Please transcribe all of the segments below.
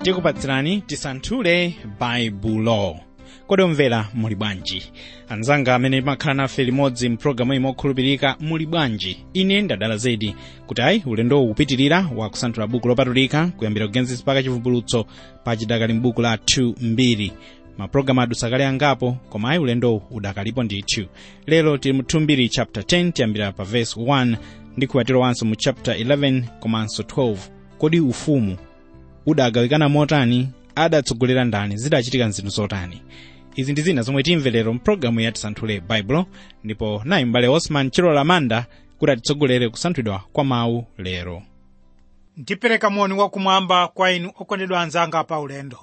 tikupatsirani tisanthule baibulo kodi omvera muli bwanji anzanga amene makhala nafe limodzi mpulogalamu imo okhulupirika muli bwanji ine ndadala zedi kuti ayi ulendowu ukupitirira wa kusanthula buku lopatulika kuyambira kugenesis mpaka chivumbulutso pachidakali m'buku la 2 mbiri mapulogalamu adusakale angapo koma ayi ulendowu udakalipo ndithu lero tili mu 2 mbiri chapter 10 tiyambira pa verse 1 ndi kuwatiro wanso mu chapter 11 komanso 12 kodi ufumu udagawikana motani adatsogolera ndani zidachitika nzinthu zotani izi ndi zina zomwe timve lero mpulogalamu ya tisanthule baibulo ndipo nayi m'bale osman chilola manda kuti atitsogolere kusanthulidwa kwa mawu lero ndipereka moni wakumwamba kwa inu okondedwa anzanga pa ulendo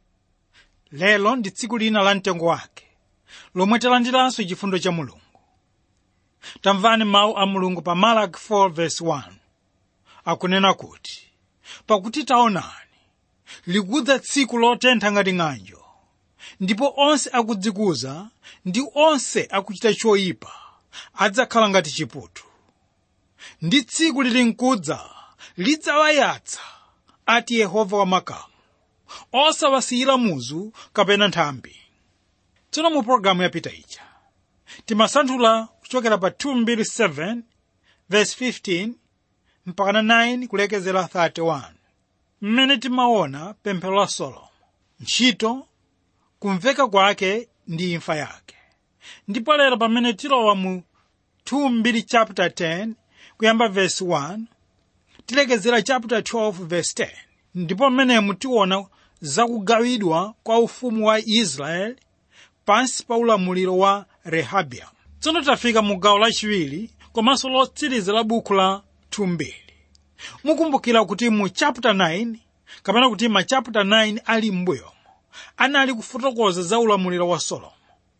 lero ndi tsiku lina la mtengo wake lomwe talandiranso chifundo cha mulungu tamvani mawu a mulungu pa malaki 4:1 akunena kuti pakuti taonani likudza tsiku lotentha ngati ng'anjo ndipo onse akudzikuza ndi onse akuchita choyipa adzakhala ngati chiputu ndi tsiku lili nkudza lidzawayatsa ati yehova wamakamu osawasiyira muzu kapena nthambi tsono mu pologalamu yapita ija timasanthula kuchokera pa 227 verse 15 mpaka 9 kulekezera 31 mmene timaona pemphero la solomo ntchito kumveka kwake ndi imfa yake ndipo lero pamene tilowa mu 2 chapter 10 kuyamba verse 1 tilekezera chapter 12 verse 10 ndipo mmenemu tiona zakugawidwa kwa ufumu wa israeli pansi pa ulamuliro wa rehabiamu tsono tafika mu gawo lachiwiri komanso lotsiriza la buku la 2 mukumbukira kuti mu chapter 9 kapena kuti ma chapter 9 ali m'mbuyomo anali kufotokoza za ulamuliro wa solomo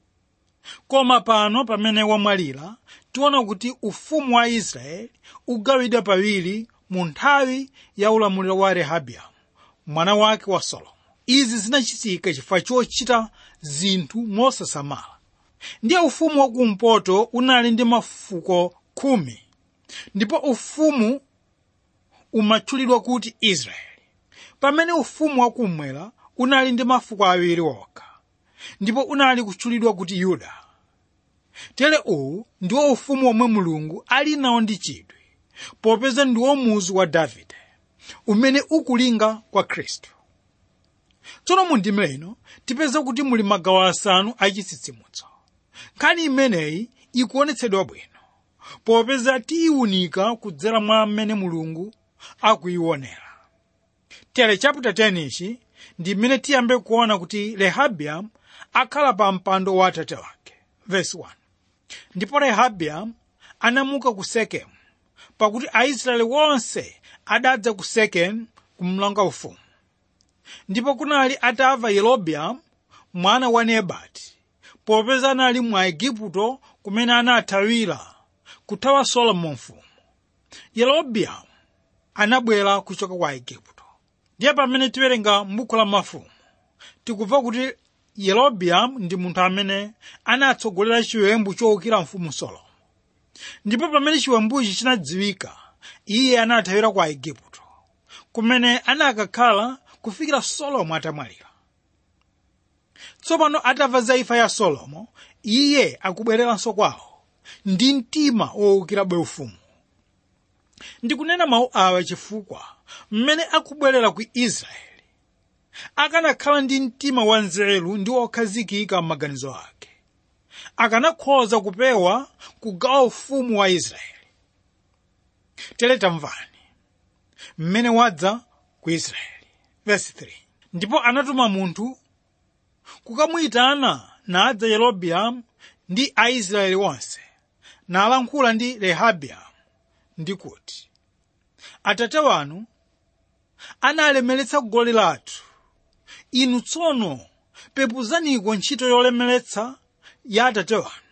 koma pano pamene wamwalira tiona kuti ufumu wa israeli ugawidwa pawiri mu nthawi ya ulamuliro wa rehabiamu mwana wake wa solomo izi zinachitika chifukwa chochita zinthu mosasamala ndiye ufumu wakumpoto unali ndi mafuko khumi ndipo ufumu umatchulidwa kuti israeli pamene ufumu wakummwera unali ndi mafuko awiri okha ndipo unali kutchulidwa kuti yuda tere uwu ndiwo ufumu omwe mulungu ali nawo ndi chidwi popeza ndiwo muzu wa davide umene ukulinga kwa khristu tsono mu ndime ino tipeza kuti muli magawo asanu achitsitsimutso nkhani imeneyi ikuonetsedwa bwino popeza tiyiwunika kudzera mwa mmene mulungu akuyiwonera tere chapter 10 ichi ndi mmene tiyambe kuona kuti rehabiamu akhala pa mpando wa atate wake verse 1 ndipo rehabiamu anamuka ku sekemu pakuti aisraeli wonse adadza ku sekemu kumlonga ufumu ndipo kunali atamva yerobeamu mwana wa nebati popeza anali mu aigupto kumene anathawira kuthawa solomo mfumu yerobeamu anabwera kuchoka ku aigupto ndiye pamene tiwerenga m'buku la mafumu tikumva kuti yerobeamu ndi munthu amene anatsogolera chiwembu chowukira mfumu solomo ndipo pamene chiwembuchi chinadziwika iye anathawira ku aigupto kumene anakakhala kufikira solomo atamwalira tsopano atamva za imfa ya solomo iye akubwereranso kwawo ndi mtima wowukirabe ufumu ndikunena mawu awa chifukwa mmene akubwerera ku israeli akanakhala ndi mtima wanzeru ndi wokhazikika m'maganizo ake akanakhoza kupewa kugawa ufumu wa israeli tere tamvani mmene wadza ku israeli verse 3 ndipo anatuma munthu kukamuyitana nadza yerobeamu ndi aisraeli onse nalankhula ndi rehabiamu ndi kuti atate wanu analemeretsa goli lathu inu tsono pepuzaniko ntchito yolemeretsa ya atate wanu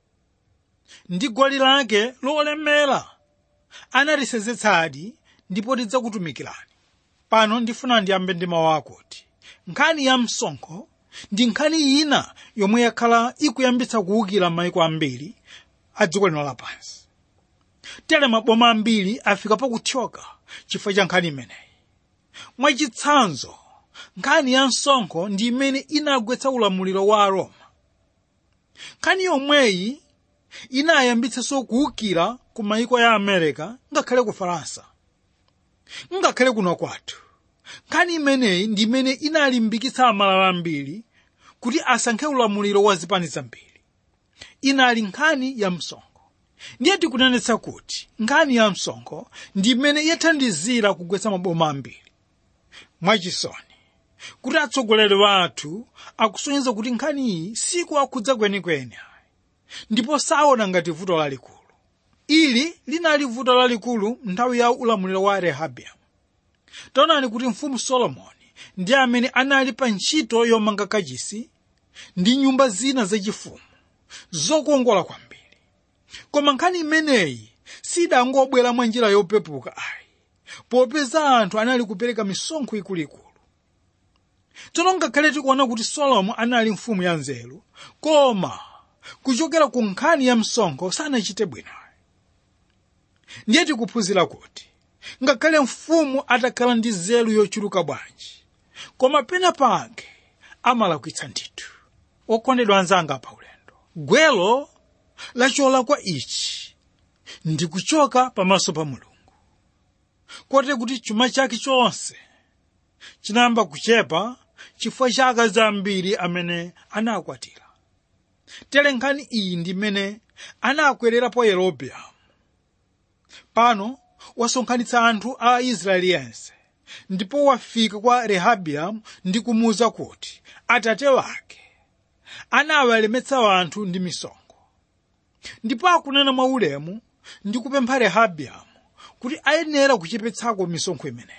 ndi goli lake lolemera anatisenzetsadi ndipo tidzakutumikirani pano ndifuna ndiyambe ndi mawu akuti nkhani ya msonkho ndi nkhani ina yomwe yakhala ikuyambitsa kuwukira maiko ambiri a dziko lino lapansi tere maboma ambiri afika pakuthyoka chifukwa cha nkhani imeneyi mwachitsanzo nkhani ya msonkho ndi imene inagwetsa ulamuliro wa aroma nkhani yomweyi inayambitsanso kuwukira ku mayiko ya america ngakhale ku faransa ngakhale kuno kwathu nkhani imeneyi ndi imene inalimbikitsa amalala ambiri kuti asankhe ulamuliro wa zipani zambiri inali nkhani ya msonkho ndiye tikunenetsa kuti nkhani ya msonkho ndi imene yathandizira kugwetsa maboma ambiri mwachisoni kuti atsogoleri wathu akusonyeza kuti nkhani iyi sikuwakhudza kwenikweni ndipo saona ngati vuto lalikulu ili linali vuto lalikulu nthawi ya ulamuliro wa rehabiamu taonani kuti mfumu solomoni ndi amene anali pa ntchito yomanga kachisi ndi nyumba zina zachifumu zokongola kwambiri koma nkhani imeneyi sidangobwera mwa njira yopepuka ayi popeza anthu anali kupereka misonkho ikuluikulu tsono ngakhale tikuona kuti solomo anali mfumu ya nzeru koma kuchokera ku nkhani ya msonkho sanachite bwino ndiye tikuphunzira kuti ngakhale mfumu atakhala ndi nzeru yochuluka bwanji koma pena pake amalakwitsa ndithu okondedwa anzanga pa ulendo gwelo lacholakwa ichi ndi kuchoka pamaso pa mulungu kote kuti chuma chake chonse chinayamba kuchepa chifukwa cha akazi ambiri amene anakwatira tere nkhani iyi ndi imene anakwererapo yerobeamu pano wasonkhanitsa anthu a israeli yense ndipo wafika kwa rehabiamu ndi kumuwuza kuti atate wake anawalemetsa anthu ndi misonkho ndipo akunena mwaulemu ndi kupempha rehabiamu kuti ayenera kuchepetsako misonkho imeneyi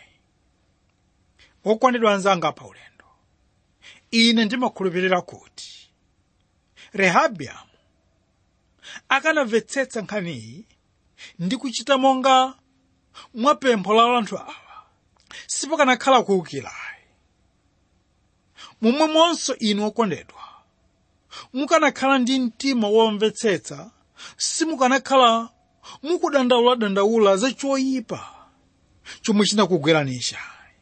okondedwa anzanga pa ulendo ine ndimakhulupirira kuti rehabiamu akanamvetsetsa nkhaniyi ndi kuchita monga mwapempho la anthu awa sipakanakhala kuwukirayi momwemonso inu okondedwa mukanakhala ndi mtima womvetsetsa simukanakhala mukudandaula-dandaula za choyipa chomwe chinakugweranisha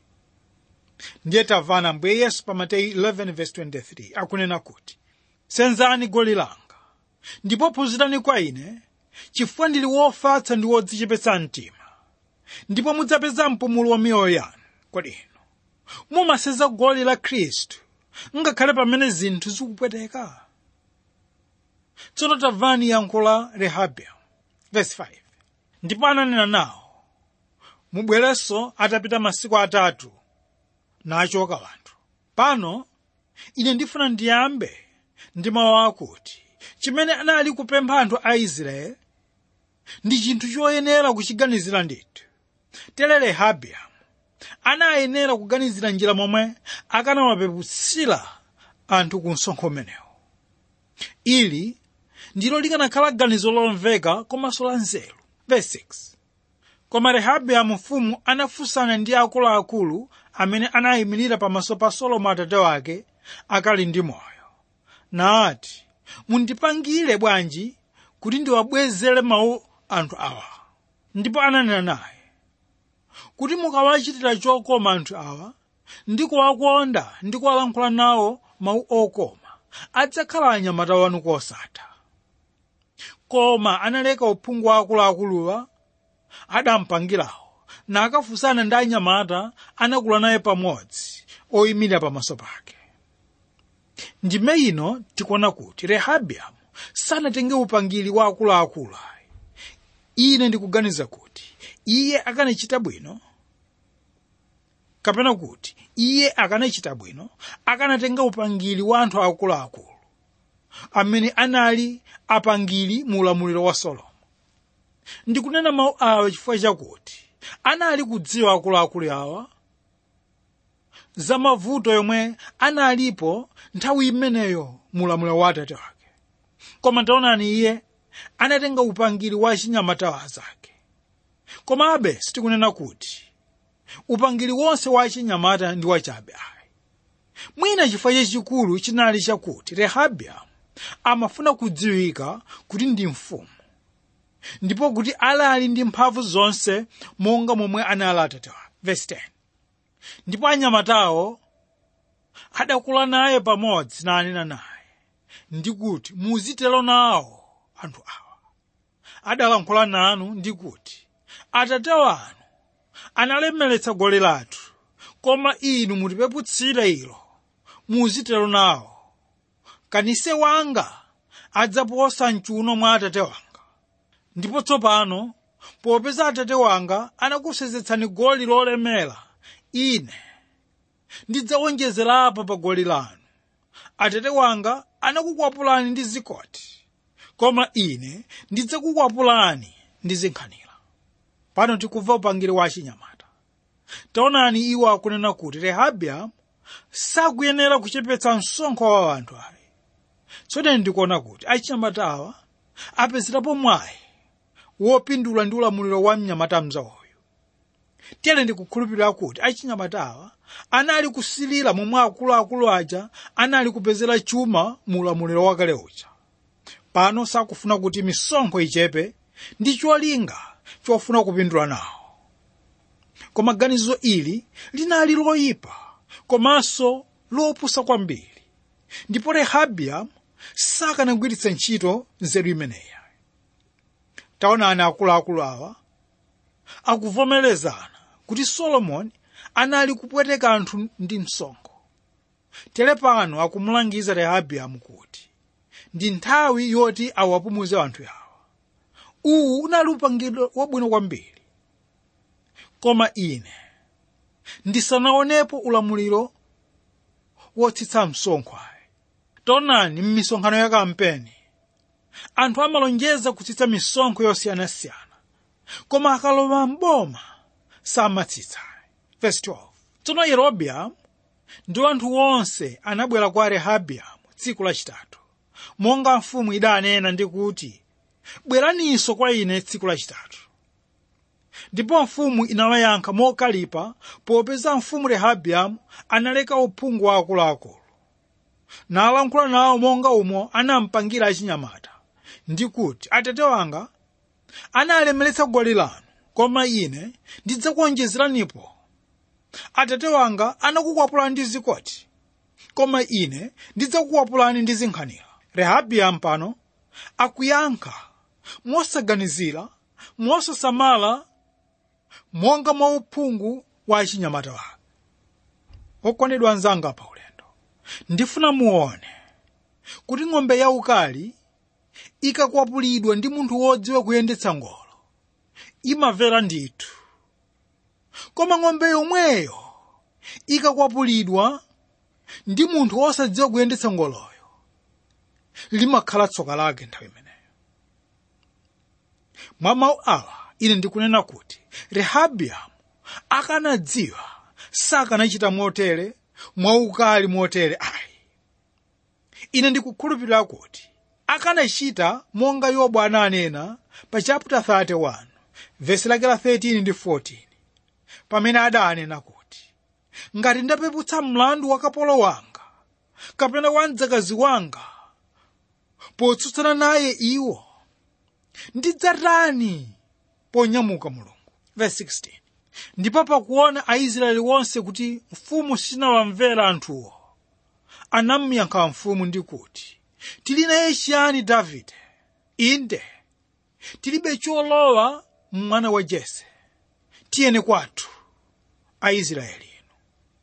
ndiye tamvani ambuye yesu pa mateyu 11:23 akunena kuti senzani goli langa ndipo phunzirani kwa ine chifukwa ndili wofatsa ndi wodzichepetsa mtima ndipo mudzapeza mpumulo wa miyoyo yanu kodi inu mumasenza goli la khristu ngakhale pamene zinthu zikupweteka tsono tamvani yankho la rehabiamu verse 5 ndipo ananena nawo mubwerenso atapita masiku atatu nachoka wanthu pano ine ndifuna ndiyambe ndi mawu akuti chimene anali kupempha anthu a israeli ndi chinthu choyenera kuchiganizira ndithu tere rehabiamu anayenera kuganizira njira momwe akanawapepusira anthu ku msonkho umenewo ili ndilo likanakhala ganizo lomveka komanso la nzeru verse 6 koma rehabiamu mfumu anafunsana ndi akuluakulu amene anayimirira pamaso pa solomo atate wake akali ndi moyo nati mundipangire bwanji kuti ndiwabwezere mawu anthu awa ndipo ananena naye kuti mukawachitira chokoma anthu awa ndi kuwakonda ndi kuwalankhula nawo mawu okoma adzakhala anyamata wanu kosatha koma analeka uphungu wa akuluakuluwa adampangirawo nakafunsana ndi anyamata anakula naye pamodzi oyimirira pamaso pake ndime ino tikuona kuti rehabiamu sanatenge upangiri wa akuluakulu ayi ine ndikuganiza kuti iye akanachita bwino kapena kuti iye akanachita bwino akanatenga upangiri wa anthu akuluakulu amene anali apangiri mu ulamuliro wa solomo ndikunena mawu awa chifukwa chakuti anali kudziwa akuluakulu awa za mavuto yomwe analipo nthawi imeneyo mu ulamuliro wa atate wake koma taonani iye anatenga upangiri wa chinyamata zake komabe sitikunena kuti upangiri wonse wa chinyamata ndi wachabe ayi mwina chifukwa chachikulu chinali chakuti rehabiamu amafuna kudziwika kuti ndi mfumu ndipo kuti alali ndi mphamvu zonse monga momwe anali atate wake verse 10 ndipo anyamatawo adakula naye pamodzi nanena naye ndikuti muzitero nawo anthu awa adalankhula nanu ndikuti atate wanu analemeretsa goli lathu koma inu mutipeputsire ilo muzitero nawo kanise wanga adzaposa mchuno mwa atate wanga ndipo tsopano popeza atate wanga anakusenzetsani goli lolemera ine ndidzawonjezerapo pa goli lanu atate wanga anakukwapulani ndi zikoti koma ine ndidzakukwapulani ndi zinkhanira pano tikumva upangiri wa achinyamata taonani iwo akunena kuti rehabiamu sakuyenera kuchepetsa msonkho wa anthu ayi tsono ndikuona kuti achinyamata awa apezerapo mwayi wopindula ndi ulamuliro wa mnyamata mzawoyo tiyene ndikukhulupirira kuti achinyamata awa anali kusilira momwe akuluakulu aja anali kupezera chuma mu ulamuliro wakale uja pano sakufuna kuti misonkho ichepe ndi cholinga chofuna kupindula nawo koma ganizo ili linali loyipa komanso lopusa kwambiri ndipo rehabiamu sakanagwiritsa ntchito nzeru imeneyi taonani akuluakulu awa akuvomerezana kuti solomoni anali kupweteka anthu ndi msonkho tere pano akumulangiza rehabiamu kuti ndi nthawi yoti awapumuze anthu awa uwu unali upangiro wabwino kwambiri koma ine ndisanaonepo ulamuliro wotsitsa msonkho ayi taonani m'misonkhano ya kampeni anthu amalonjeza kutsitsa misonkho yosiyanasiyana koma akalowa mboma samatsitsa verse 12 tsono yerobeamu ndi anthu onse anabwera kwa rehabiamu tsiku lachitatu monga mfumu idanena ndi kuti bweraninso kwa ine tsiku lachitatu ndipo mfumu inawayankha mokalipa popeza mfumu rehabiamu analeka uphungu wa akuluakulu nalankhula nawo monga umo anampangira achinyamata ndi kuti atate wanga analemeretsa goli lanu koma ine ndidzakuonjezeranipo atate wanga anakukwapulani ndi zikoti koma ine ndidzakukwapulani ndi zinkhanira rehabiamu pano akuyankha mosaganizira mosasamala monga mwa uphungu wa achinyamata wake okondedwa anzanga pa ulendo ndifuna muone kuti ng'ombe yaukali ikakwapulidwa ndi munthu wodziwa kuyendetsa ngolo imamvera ndithu koma ng'ombe yomweyo ikakwapulidwa ndi munthu wosadziwa kuyendetsa ngoloyo limakhala tsoka lake nthawi imeneyo mwa mawu awa ine ndikunena kuti rehabiamu akanadziwa sakanachita motere mwaukali motere ayi ine ndikukhulupirira kuti akanachita monga yobu ananena pa chapter 31 vesi lake la 13 ndi 14 pamene adanena kuti ngati ndapeputsa mlandu wa kapolo wanga kapena wa mdzakazi wanga potsutsana naye iwo ndidzatani ponyamuka mulungu verse 16 ndipo pakuona aisraeli wonse kuti mfumu sinawamvera anthuwo anamuyankha mfumu ndi kuti tili naye chiyani davide inde tilibe cholowa mwana wa jese tiyene kwathu aisraeli inu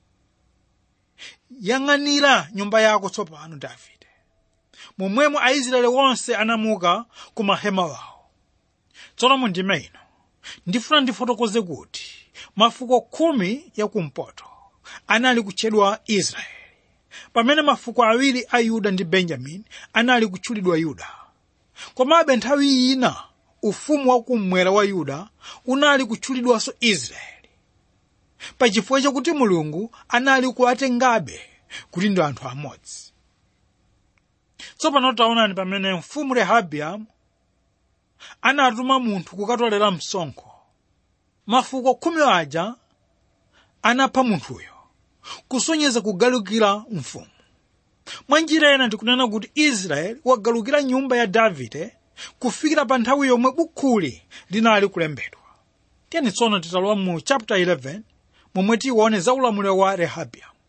yang'anira nyumba yako tsopano davide momwemo aisraeli wonse anamuka ku mahema wawo tsono mundime ino ndifuna ndifotokoze kuti mafuko khumi yakumpoto anali kutchedwa israeli pamene mafuko awiri a yuda ndi benjamini anali kutchulidwa yuda komabe nthawi ina ufumu wakummwera wa yuda unali kutchulidwanso israeli pachifukwa chakuti mulungu anali kuwatengabe kuti ndi anthu amodzi tsopano taonani pamene mfumu rehabiamu anatuma munthu kukatolera msonkho mafuko khumi aja anapha munthuyo kusonyeza kugalukira mfumu mwa njira ena ndikunena kuti israeli wagalukira nyumba ya davide kufikira pa nthawi yomwe bukhuli linali kulembedwa tiyeni tsono titalowa mu chapter 11 momwe tione za ulamuliro wa rehabiamu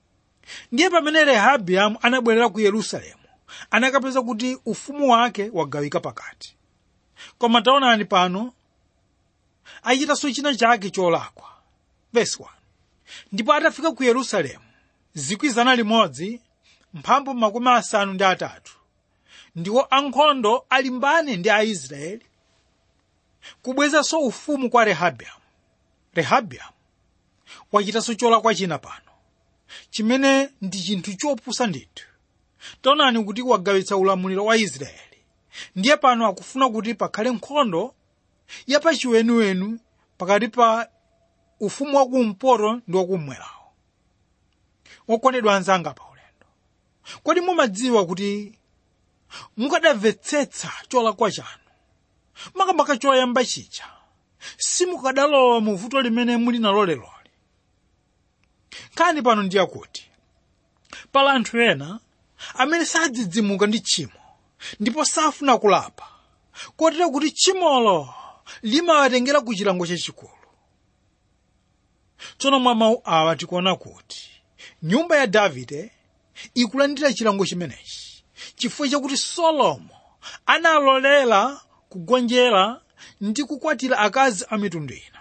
ndiye pamene rehabiamu anabwerera ku yerusalemu anakapeza kuti ufumu wake wagawika pakati koma taonani pano achitanso china chake cholakwa verse 1 ndipo atafika ku yerusalemu zikwi zana limodzi mphambu makumi asanu ndi atatu ndiwo ankhondo alimbane ndi aisraeli kubwezanso ufumu kwa rehabiamu rehabiamu wachitanso cholakwa china pano chimene ndi chinthu chopusa ndithu taonani kuti wagawitsa ulamuliro wa israeli ndiye pano akufuna kuti pakhale nkhondo yapachiwenuwenu pakati pa ufumu wakumpoto ndi wakummwerawo wokondedwa anzanga pa ulendo kodi mumadziwa kuti mukadamvetsetsa cholakwa chanu makamaka choyamba chija simukadalowa mu vuto limene muli nalo leloli nkhani pano ndiye kuti pala anthu ena amene sadzidzimuka ndi tchimo ndipo safuna kulapa kotero kuti tchimolo limawatengera ku chilango chachikulu tsono mwa mawu awa tikuona kuti nyumba ya davide ikulandira chilango chimenechi chifukwa chakuti solomo analolera kugonjera ndi kukwatira akazi a mitundu ina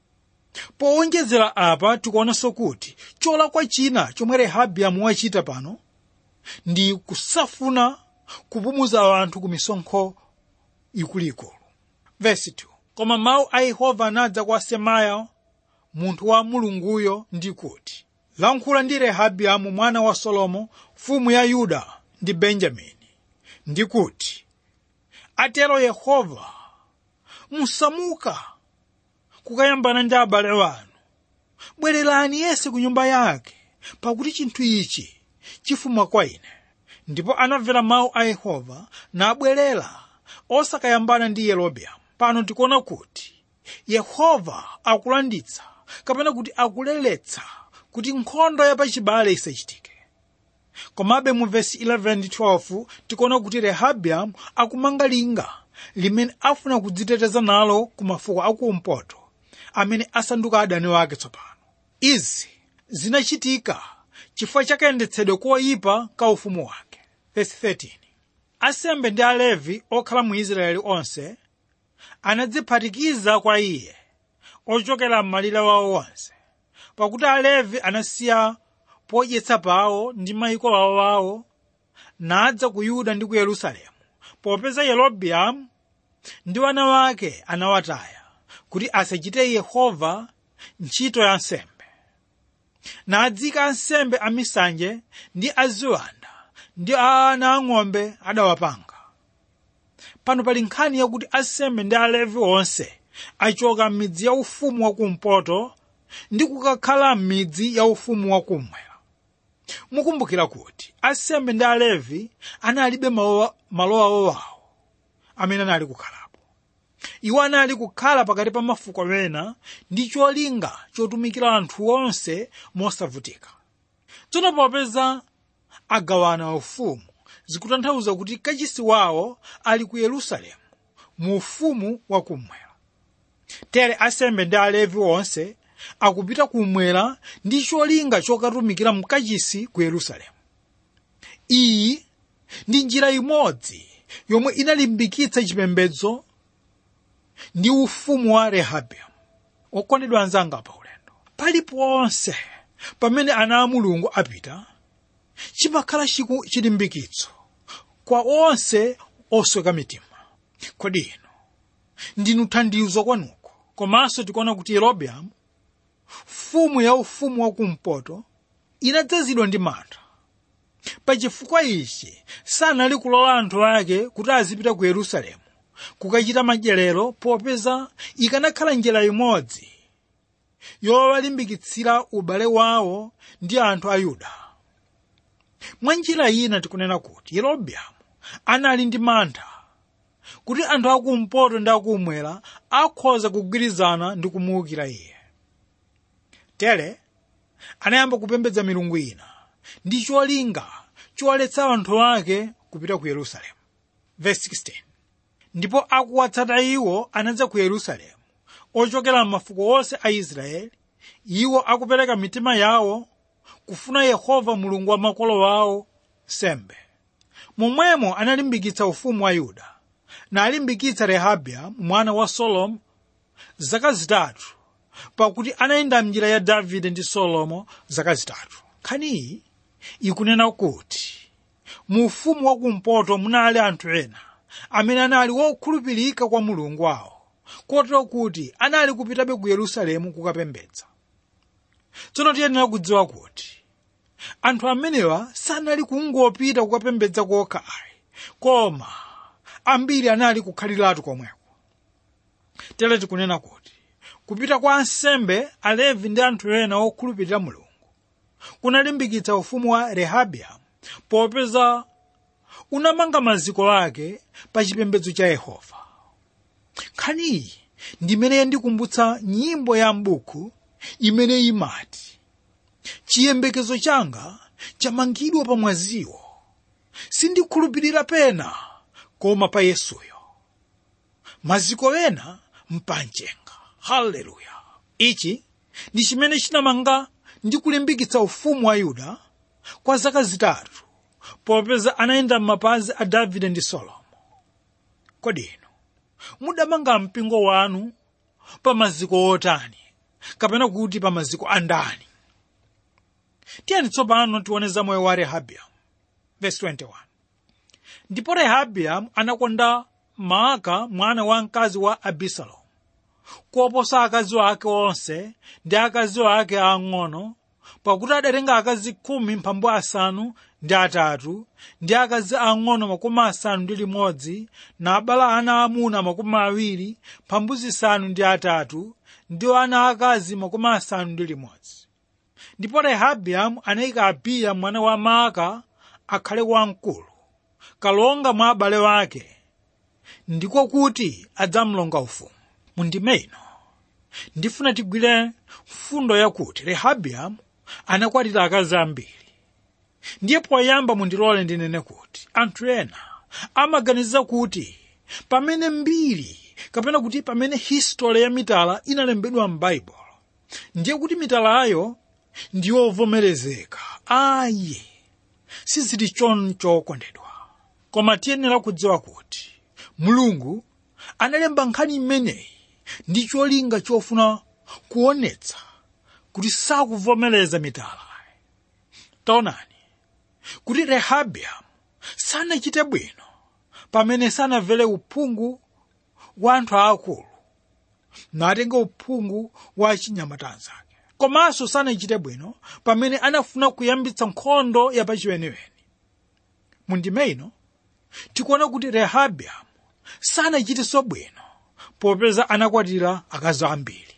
powonjezera apa tikuonanso kuti cholakwa china chomwe rehabiamu wachita pano ndi kusafuna kupumuza anthu ku misonkho ikuluikulu vesi 2 koma mawu a yehova anadza kwa semaya munthu wa mulunguyo ndi kuti lankhula ndi rehabiamu mwana wa solomo mfumu ya yuda ndi benjamini ndi kuti atero yehova musamuka kukayambana ndi abale wanu bwererani yense ku nyumba yake pakuti chinthu ichi chifuma kwa ine ndipo anamvera mawu a yehova nabwerera osakayambana ndi yerobeamu pano tikuona kuti yehova akulanditsa kapena kuti akuleletsa kuti nkhondo yapachibale isachitike komabe mu vesi 11 ndi 12 tikuona kuti rehabiamu akumanga linga limene afuna kudziteteza nalo ku mafuko akumpoto amene asanduka adani wake tsopano izi zinachitika chifukwa chakayendetsedwe koyipa ka ufumu wake vesi 13 asembe ndi alevi okhala mu israeli onse anadziphatikiza kwa iye ochokera m'malire wawo onse pakuti alevi anasiya podyetsa pawo ndi mayiko awo awo nadza ku yuda ndi ku yerusalemu popeza yerobeamu ndi wana wake anawataya kuti asachite yehova ntchito ya nsembe nadzika ansembe amisanje ndi aziwanda ndi ana ang'ombe adawapanga pano pali nkhani yakuti ansembe ndi alevi onse achoka m'midzi ya ufumu wakumpoto ndi kukakhala m'midzi ya ufumu wakummwera mukumbukira kuti ansembe ndi alevi analibe malo awo wawo amene anali kukhalapo iwo anali kukhala pakati pa mafuko ena ndi cholinga chotumikira anthu onse mosavutika tsono popeza agawana ufumu zikutanthauza kuti kachisi wawo ali ku yerusalemu mu ufumu wakummwera tere ansembe ndi alevi onse akupita kumwera ndi cholinga chokatumikira mkachisi ku yerusalemu iyi ndi njira imodzi yomwe inalimbikitsa chipembedzo ndi ufumu wa rehabiamu okondedwa anzanga pa ulendo paliponse pamene ana a mulungu apita chimakhala chilimbikitso kwa onse osweka mitima kodi ino ndinu thandizo kwanuko komanso tikuona kuti yerobeamu mfumu ya ufumu wakumpoto inadzazidwa ndi mantha pachifukwa ichi sanali kulola anthu ake kuti azipita ku yerusalemu kukachita madyerero popeza ikanakhala njira imodzi yowalimbikitsira ubale wawo ndi anthu a yuda mwa njira ina tikunena kuti yerobeamu anali ndi mantha kuti anthu akumpoto ndi akumwera akhoza kugwirizana ndi kumuwukira iye tere anayamba kupembedza milungu ina ndi cholinga choletsa anthu ake kupita ku yerusalemu Verse 16. ndipo akuwatsata iwo anadza ku yerusalemu ochokera m'mafuko onse a israeli iwo akupereka mitima yawo kufuna yehova mulungu wa makolo awo sembe momwemo analimbikitsa ufumu wa yuda nalimbikitsa rehabiya mwana wa solomo zaka zitatu pakuti anayenda mnjira ya davide ndi solomo zaka zitatu nkhaniyi ikunena kuti mu ufumu wakumpoto munali anthu ena amene anali wokhulupirika kwa mulungu wawo kotero kuti anali kupitabe ku yerusalemu kukapembedza tsono tiyenera kudziwa kuti anthu amenewa sanali kungopita kukapembedza kokha ayi koma ambiri anali kukhaliratu komweko tere tikunena kuti kupita kwa ansembe alevi ndi anthu ena okhulupirira mulungu kunalimbikitsa ufumu wa rehabiamu popeza unamanga maziko ake pa chipembedzo cha yehova nkhaniyi ndimene yandikumbutsa nyimbo ya m'buku imene imati chiyembekezo changa chamangidwa pa mwaziwo sindikhulupirira pena koma pa yesuyo maziko ena mpanjenga haleluya ichi ndi chimene chinamanga ndi kulimbikitsa ufumu wa yuda kwa zaka zitatu popeza anayenda m'mapazi a davide ndi solomo kodi inu mudamanga mpingo wanu pa maziko otani kapena kuti pa maziko andani tiyeni tsopano tione za moyo wa rehabiamu verse 21 ndipo rehabiamu anakonda maaka mwana wa mkazi wa abisalomu koposa akazi ake onse ndi akazi ake ang'ono pakuti adatenga akazi khumi mphambu asanu ndi atatu ndi akazi ang'ono makumi asanu ndi limodzi nabala ana amuna makumi awiri mphambu zisanu ndi atatu ndi ana akazi makumi asanu ndi limodzi ndipo rehabiamu anayika abiya mwana wa maaka akhale wamkulu kalonga mwa abale wake ndiko kuti adzamlonga ufumu mundime ino ndifuna tigwire mfundo yakuti rehabiamu anakwatira akazi ambiri ndiye poyamba mundilole ndinene kuti anthu ena amaganiza kuti pamene mbiri kapena kuti pamene history ya mitala inalembedwa m'baibulo ndiye kuti mitalayo ndiyovomerezeka ayi sizili choncho kondedwa koma tiyenera kudziwa kuti mulungu analemba nkhani imeneyi ndi cholinga chofuna kuonetsa kuti sakuvomereza mitala taonani kuti rehabiamu sanachite bwino pamene sanamvere uphungu wa anthu aakulu natenga uphungu wa achinyamata anzake komanso sanachite bwino pamene anafuna kuyambitsa nkhondo yapachiweniweni mundime ino tikuona kuti rehabiamu sanachitenso bwino popeza anakwatira akazi ambiri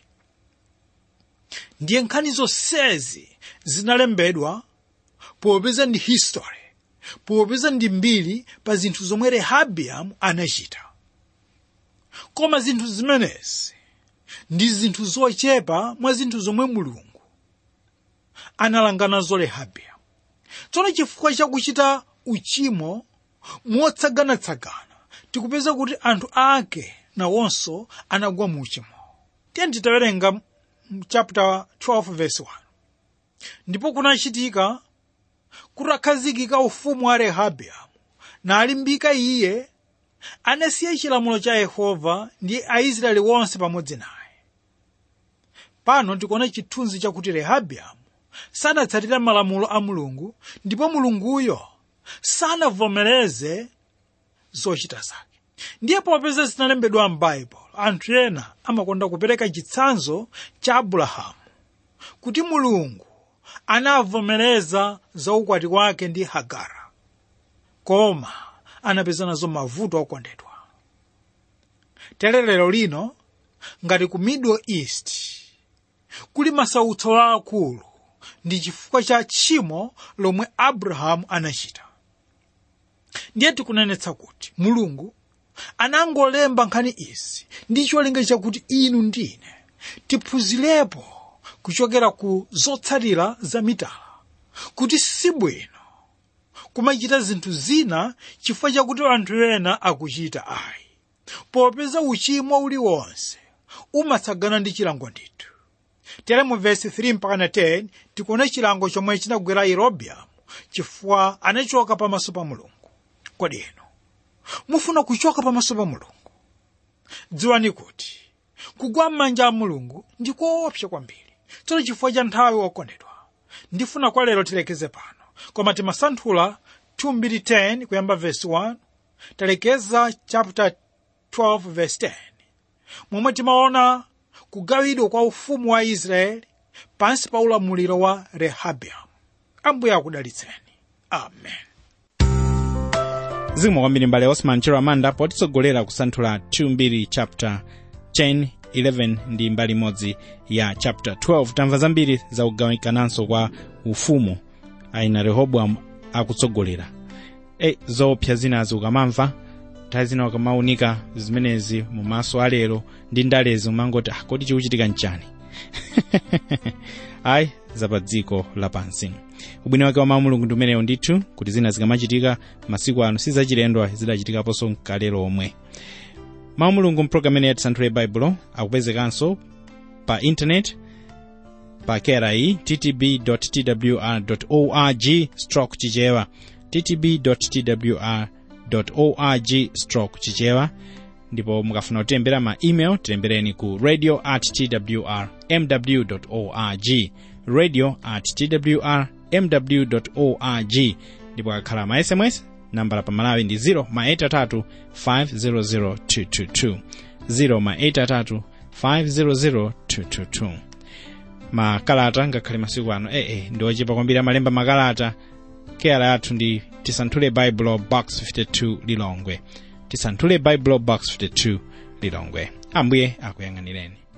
ndiye nkhani zonsezi zinalembedwa popeza ndi history popeza ndi mbiri pa zinthu zomwe rehabiamu anachita koma zinthu zimenezi ndi zinthu zochepa mwa zinthu zomwe mulungu analanga nazo rehabiamu tsono chifukwa chakuchita uchimo motsaganatsagana tikupeza kuti anthu ake nawonso anagwa mu uchimo tiyeni titawerenga chapter 12 verse 1 ndipo kunachitika kutakhazikika ufumu wa rehabiamu nalimbika iye anasiya chilamulo cha yehova ndi aisraeli wonse pamodzi naye pano tikuona chithunzi chakuti rehabiamu sanatsatira malamulo a mulungu ndipo mulunguyo sanavomereze zochita zake ndiye popeza zinalembedwa m'baibulo anthu ena amakonda kupereka chitsanzo cha abrahamu kuti mulungu anavomereza za ukwati wake ndi hagara koma anapeza nazo mavuto okondedwa tere lero lino ngati ku middle east kuli masautso aakulu ndi chifukwa cha tchimo lomwe abrahamu anachita ndiye tikunenetsa kuti mulungu anangolemba nkhani izi ndi cholinga chakuti inu ndine tiphunzirepo kuchokera ku zotsatira za mitala kuti sibwino kumachita zinthu zina chifukwa chakuti anthu ena akuchita ayi popeza uchimo uliwonse umatsagana ndi chilango ndithu tere mu vesi 3 mpaka na 10 tikuona chilango chomwe chinagwera yerobeamu chifukwa anachoka pamaso pa mulungu kodi inu mufuna kuchoka pamaso pa mulungu dziwani kuti kugwa m'manja a mulungu ndi koopsa kwambiri tsono chifukwa cha nthawi okondedwa ndifuna kwa lero tilekeze pano koma timasanthula 2:10 kuyamba vesi 1 talekeza chapter 12 verse 10 momwe timaona kugawidwa kwa ufumu wa israeli pansi pa ulamuliro wa rehabiamu ambuye akudalitseni amen zikomo kwambiri mbale osman chero amanda potitsogolera kusanthula 2 chapter 10 11 ndi mbali imodzi ya chapter 12 tamva zambiri za kugawikananso kwa ufumu aina rehobowamu akutsogolera e zoopsa zinazi ukamamva nthawi zina ukamaunika zimenezi mumaso alero ndi ndalezi umangoti ah, kodi chikuchitika nchani ayi zapa dziko lapansi ubwino wake wa mawu mulungu ndi umenewo ndithu kuti zina zikamachitika masiku ano sizachilendo zidachitikaponso mkale lomwe mawu mulungu mpulogalamu imene yatisanthule baibulo akupezekanso pa intaneti pa kera iyi ttb twr org stroke chichewa ttb twr org stroke chichewa ndipo mukafuna kutilembera ma email tilembereni ku radio at twr mw org radio at twr mw org ndipo akakhala ma sms nambala pa malawi ndi 0 ma 83 500 222 0 ma 83 500 222 makalata ngakhale masiku ano ee ndi ochepa kwambiri amalemba makalata keyala yathu ndi tisanthule baibulo box 52 lilongwe tisanthule baibulo box 52 lilongwe ambuye akuyang'anireni